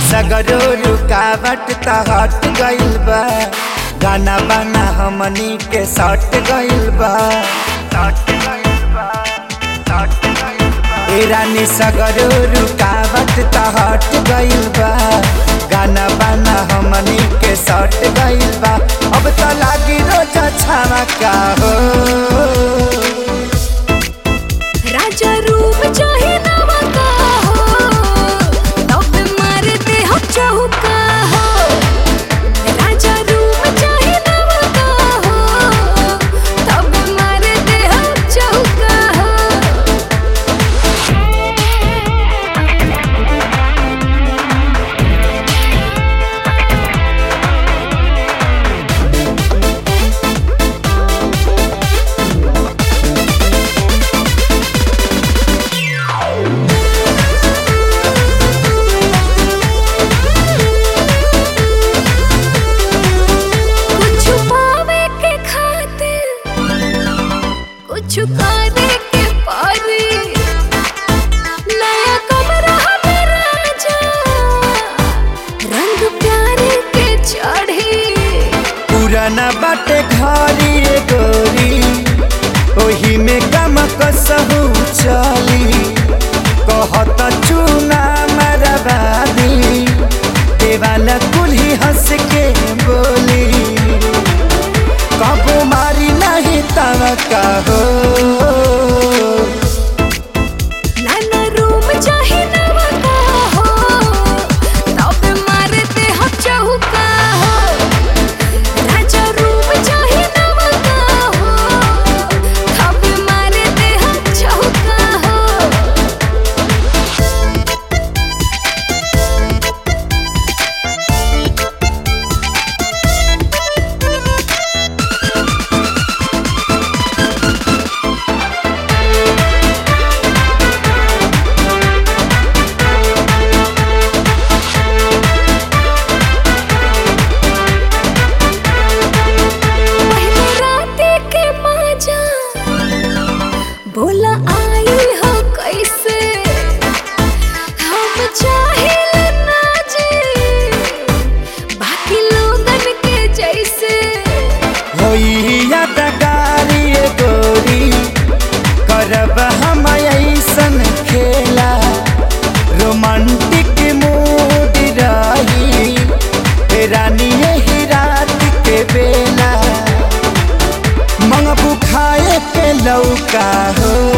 सगरो रुकावट त हट गइल बा गाना बाना हमनी के सट गइल बा ए रानी सगरो रुकावट त हट गइल बा गाना बाना हमनी के सट गइल बा अब त लागी रोज छावा का हो राजा रूप चाहे नवा का हो तब मारते हो चौका हो राजा रूप चाहे नवा का हो तब मारते हो चौका हो कुछ पावे के खातिर कुछ करे के पारी नया कमरा हमें राजा रंग प्यारे के चढ़ी पुराना बाटे घरी ए गोरी ओही में गम कसहु चली कहत चूना मरबादी देवाला कुल्ही हंस के बोली कबो मारी नहीं तव कहो नाना रूम चाहे नवा का हो तब मारते हो चौका हो राजा रूम चाहे नवा का हो तब मारते हो चौका हो पहले राते के माजा बोला आई हो कैसे हम चाहे ना जी बाकी लोगन के जैसे होई यादगारी ए गोरी करब हम ऐसन खेला रोमांटिक मूड रही ए रानी यही रात के बेला मंगबू खाए के लौका हो